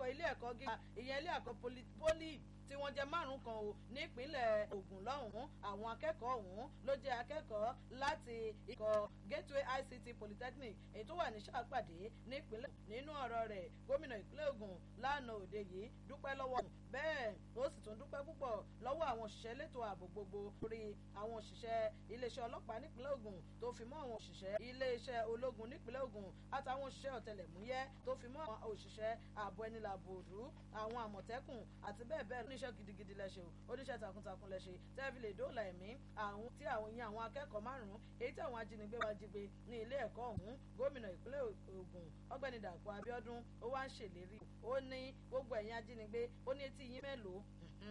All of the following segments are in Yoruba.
ilé ẹ̀kọ́ gíga ìyẹn ilé ẹ̀kọ́ poli tí wọ́n jẹ́ márùn kan o nípínlẹ̀ Ògùn lọ́hùn-ún àwọn akẹ́kọ̀ọ́ ọ̀hún ló jẹ́ akẹ́kọ̀ọ́ láti ikọ̀ Gateway ICT Polytechnic èyí tó wà ní sàpàdé nípínlẹ̀ nínú ọ̀rọ̀ rẹ̀ gómìnà ìpínlẹ̀ Ògùn lánàá òde yìí dúpẹ́ lọ́wọ́ bẹ́ẹ̀ ó sì tún dúpẹ́ púpọ̀ lọ́wọ́ àwọn òṣìṣẹ́ elétò ààbò gbogbo lórí àwọn òṣìṣẹ́ iléeṣẹ́ ọlọ́pàá nípínlẹ̀ Ògùn tó fi mọ́ àwọn òṣìṣẹ́ iléeṣẹ́ ológun nípínlẹ̀ Ògùn àtàwọn òṣìṣẹ́ ọ̀tẹlẹ̀múyẹ́ tó fi mọ́ àwọn òṣìṣẹ́ ààbò ẹni làbò òdú àwọn àmọ̀tẹ́kùn àti bẹ́ẹ̀ bẹ́ẹ̀ oníṣẹ́ gidigidi lẹ́ṣẹ̀ o oníṣẹ́ takuntakun lẹ́ṣẹ̀ tẹ́ẹ̀fì lè dóòlà ẹ̀mí àwọn tí àwọn yẹn àwọn akẹ́kọ̀ọ́ márùn-ún èyí tí àwọn ajínigbé wá jí gbé ní ilé ẹ̀kọ́ ọ̀hún gómìnà ìpínlẹ̀ Ògùn ọ̀gbẹ́ni Dàpọ̀ Abíọ́dún ó wá ń ṣèlérí ó ní gbogbo ẹ̀yin ajínigbé ó ní etí yín mélòó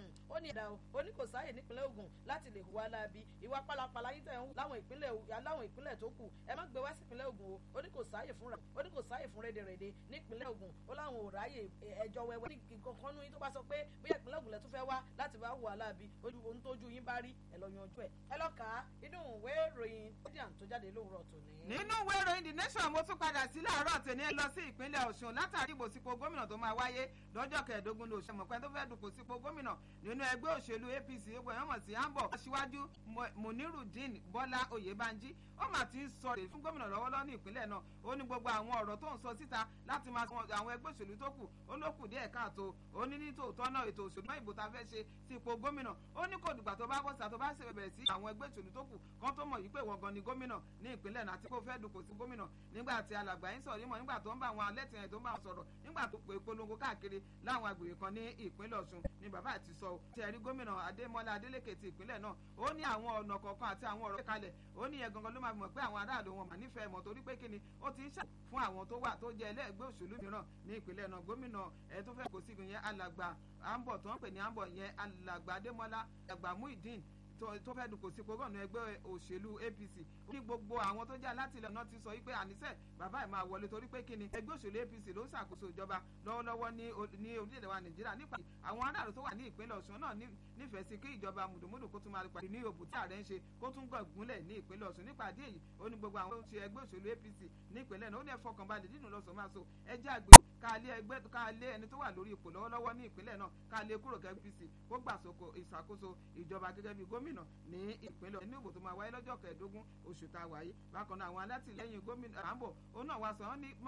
ó ní ìdá o ó ní kò sáàyè nípínlẹ̀ Ògùn láti lè hùwà láabi ìwà pálapàla yín tẹ̀ ń láwọn ìpínlẹ̀ láwọn ìpínlẹ̀ tó kù ẹ má gbé wá sí ìpínlẹ̀ Ògùn o ó ní kò sáàyè fún rẹ̀ ó ní kò sáàyè fún rédèrèdè nípínlẹ̀ Ògùn ó láwọn ò ráyè ẹjọ́ wẹ́wẹ́ ní kankan nú yín tó bá sọ pé bóyá ìpínlẹ̀ Ògùn lẹ tún fẹ́ wá láti wá hùwà láabi ojú ohun tójú yín bá rí ẹ lọ yanjú ẹ ẹ lọ kà á inú ìwé ìròyìn Guardian tó jáde lówùrọ̀ tòní. nínú ìwé ìròyìn The Nation mo tún padà sí láàárọ̀ tèmi lọ sí ìpínlẹ̀ Ọ̀ṣun látàrí ìbò sípò gómìnà tó máa wáyé lọ́jọ́ kẹẹ̀ẹ́dógún lóṣù mọ̀pẹ́ tó fẹ́ dùpò sípò gómìnà nínú ẹgbẹ́ òṣèlú APC egbò ẹ̀wọ̀n mọ̀ sí àǹbọ̀ aṣíwájú Munirudeen Bọ́lá Oyèbánjí ó mà ti ń sọ rèé fún gómìnà lọ́wọ́lọ́wọ́ ní ìpínlẹ̀ náà ó ní gbogbo àwọn ọ̀rọ̀ tó ń sọ síta láti máa sọ àwọn ẹgbẹ́ òṣèlú tó kù ó ló kù díẹ̀ káàtó ó ní ní tòótọ́ náà ètò òṣèlú náà ìbò tá a fẹ́ ṣe sí ipò gómìnà ó ní kò dìgbà tó bá bọ́ síta tó bá ṣe bẹ̀rẹ̀ sí àwọn ẹgbẹ́ òṣèlú tó kù kan tó mọ̀ yìí pé ìwọ̀n gan ni gómìnà ní ìpínlẹ̀ náà àti kó fẹ́ dùpò sí gómìnà nígbà tí alàgbà yín sọ̀rọ̀ nímọ̀ nígbà tó ń bá àwọn alẹ́tìyẹn tó ń bá wọn sọ̀rọ̀ nígbà tó pè polongo káàkiri láwọn agbègbè kan ní ìpínlẹ̀ Ọ̀ṣun ni bàbá àti sọ tí ẹ̀rí gómìnà Adémọ́lá Adélékè ti ìpínlẹ̀ náà ó ní àwọn ọ̀nà kọ̀ọ̀kan àti àwọn ọ̀rọ̀ kalẹ̀ ó ní yẹn gangan ló máa mọ̀ pé àwọn aráàlú wọn mà nífẹ̀ẹ́ mọ̀ torí pé kíni ó ti ń ṣà fún àwọn tó wà tó jẹ́ ẹlẹ́gbẹ́ òṣèlú mìíràn ní ìpínlẹ̀ náà gómìnà ẹ̀ tó fẹ́ kó sí yẹn alàgbà àǹbọ̀ tó ń pè ní àǹbọ̀ yẹn alàgbà Adémọ́lá àgbà Muideen tó fẹ́ dùnkò sí gbogbo ẹgbẹ́ òṣèlú APC ní gbogbo àwọn tó jẹ́ alátìlẹ̀ náà ti sọ wípé àníṣe bàbá ẹ̀ máa wọlé torí pé kíni ẹgbẹ́ òṣèlú APC ló ń ṣàkóso ìjọba lọ́wọ́lọ́wọ́ ní orílẹ̀-èdè wa Nàìjíríà nípa àwọn aráàlú tó wà ní ìpínlẹ̀ Ọ̀ṣun náà nífẹ̀ẹ́ sí kí ìjọba mùdùmùdù kó tún máa pàdé ní òbú tí ààrẹ ń ṣe kó tún gbọ̀n gúnlẹ̀ ní ìpínlẹ̀ Ọ̀ṣun nípa àdé yìí ó ní gbogbo àwọn tó ń ṣe ẹgbẹ́ òṣèlú APC ní ìpínlẹ̀ náà ó ní ẹ fọkànbalẹ̀ nínú lọ́sọ̀ máa so ẹ jẹ́ àgbè káàlé ẹgbẹ́ káàlé ẹni tó wà lórí ipò lọ́wọ́lọ́wọ́ ní ìpínlẹ̀ náà káàlé kúrò kẹ́ APC kó gbàsókò ìṣàkóso ìjọba gẹ́gẹ́ bí gómìnà ní ìpínlẹ̀ ní ìbò tó máa wáyé lọ́jọ́ kẹẹ̀ẹ́dógún oṣù tá a wáyé bákan náà àwọn alátìlẹ́yìn gómìnà àmbọ̀ ó náà wá sọ wọ́n ní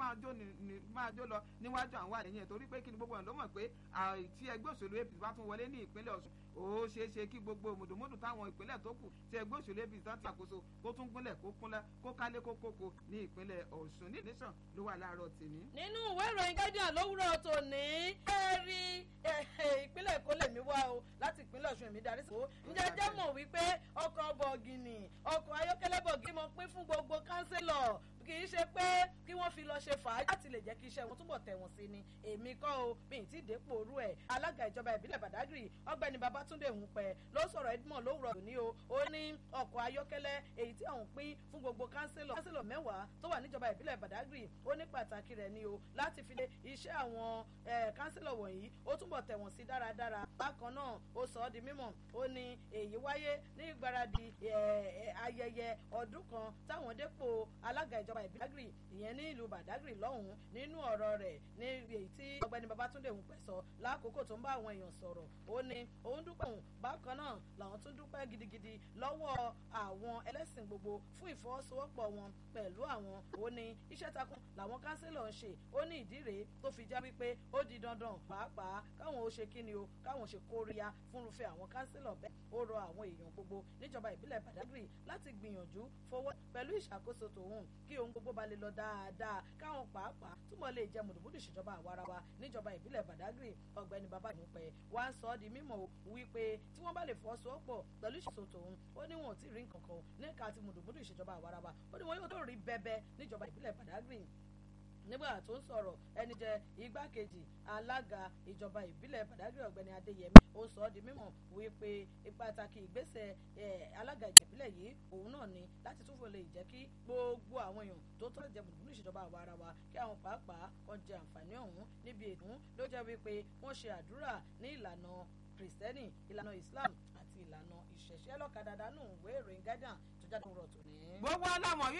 máa jó lọ níwájú àwọn àlẹ́yìn ẹ̀ torí pé kí ni gbogbo ẹ̀ ló mọ̀ pé tí ẹgbẹ́ òṣèlú APC bá tún wọlé ní ìpínlẹ̀ Ọ̀ṣun ó ṣeé ṣe kí gbogbo mùdùmùdù táwọn ìpínlẹ̀ tó kù tí ẹgbẹ́ òṣèlú APC tán ti àkóso kó tún gúnlẹ̀ kó kúnlẹ̀ kó kálé kó kókó ní ìpínlẹ̀ Ọ̀ṣun ní nation ló wà láàárọ̀ tèmi. nínú ìwé ìròyìn Guardian lówùrọ̀ tòní ẹ rí ìpínlẹ̀ Èkó lèmi wá o láti ìpínlẹ̀ Ọ̀ṣun èmi darí sí o ǹjẹ́ jẹ́ mọ̀ wípé ọkọ̀ bọ̀gìnì ọkọ̀ ayọ́kẹ́lẹ́ bọ̀gìnì mo pín fún gbogbo kánsílọ̀ kì í ṣe pé kí wọ́n fi lọ ṣe fàájì láti lè jẹ́ kí iṣẹ́ wọn túbọ̀ tẹ̀wọ̀n sí ni èmi kọ́ o mi ì tí ì dépò orú ẹ̀ alága ìjọba ìbílẹ̀ Badagry ọ̀gbẹ́ni Babátúndé Hùpẹ́ ló sọ̀rọ̀ Edmond lówùrọ̀ òní o ó ní ọkọ̀ ayọ́kẹ́lẹ́ èyí tí àwọn pín fún gbogbo kánsílọ̀ kánsílọ̀ mẹ́wàá tó wà níjọba ìbílẹ̀ Badagry ó ní pàtàkì rẹ̀ ni o láti fi lé iṣẹ́ àwọn kánsílọ̀ wọ̀nyí ó túbọ̀ tẹ̀wọ̀n sí dáradára bákan náà ó sọ ọ́ di mímọ̀ ó ní èyí wáyé ní ìgbáradì ayẹyẹ ọdún kan táwọn dépò alága ìjọba ìbílẹ̀ Badagry ìyẹn ní ìlú Badagry lọ́hùn-ún nínú ọ̀rọ̀ rẹ̀ ní èyí tí ọ̀gbẹ́ni Babátúndé Hùpẹ́ sọ lákòókò tó ń bá àwọn èèyàn sọ̀rọ̀ ó ní òun dúpẹ́ òun bákan náà làwọn tún dúpẹ́ gidigidi lọ́wọ́ àwọn ẹlẹ́sìn gbogbo fún ìfọwọ́sowọ́pọ̀ wọn pẹ̀lú àwọn ó ní iṣẹ́ takun làwọn kánsílọ̀ ń ṣe ó ní ìdí rèé tó fi já wípé ó di dandan pàápàá káwọn ó ṣe kíni o káwọn ṣe kóríyá fúnrúfẹ́ àwọn kánsílọ̀ bẹ́ẹ̀ ó rọ àwọn èèyàn gbogbo níjọba ìbílẹ̀ Badagry láti gbìyànjú fọwọ́ pẹ̀lú ìṣàkóso tòun kí ohun gbogbo bá lè lọ dáadáa káwọn pàápàá túbọ̀ lè jẹ mùdùmùdù ìṣèjọba àwarawa níjọba ìbílẹ̀ Badagry ọ̀gbẹ́ni bàbá ìmúpẹ́ wá ń sọ ọ́ di mímọ̀ wípé tí wọ́n bá lè fọwọ́sowọ́pọ̀ pẹ̀lú ìṣàkóso tòun ó ní wọn ò tí ì rí nǹkan kan níka àti mùdùmùdù ìṣèjọba àwarawa ó ní wọn yóò tó rí bẹ́bẹ́ níjọba ìbílẹ̀ Badagry nígbà tó ń sọ̀rọ̀ ẹni jẹ́ igbákejì alága ìjọba ìbílẹ̀ Badagry ọ̀gbẹ́ni Adéyẹmí ó sọ ọ́ di mímọ̀ wípé pàtàkì ìgbésẹ̀ alága ìjẹ̀bílẹ̀ yìí òun náà ni láti tún fò lè jẹ́ kí gbogbo àwọn èèyàn tó tọ́ jẹ mùdùmùdù ìṣèjọba àwa ara wa kí àwọn pàápàá kan jẹ àǹfààní ọ̀hún níbi ètò ló jẹ́ wípé wọ́n ṣe àdúrà ní ìlànà kìrìsìtẹ́nì ìlànà Islam àti ìlànà ìṣẹ̀ṣẹ̀ lọ́kadà dánù ìwé ìròyìn Guardian tó jáde rọ̀ tòní. gbogbo alámọ̀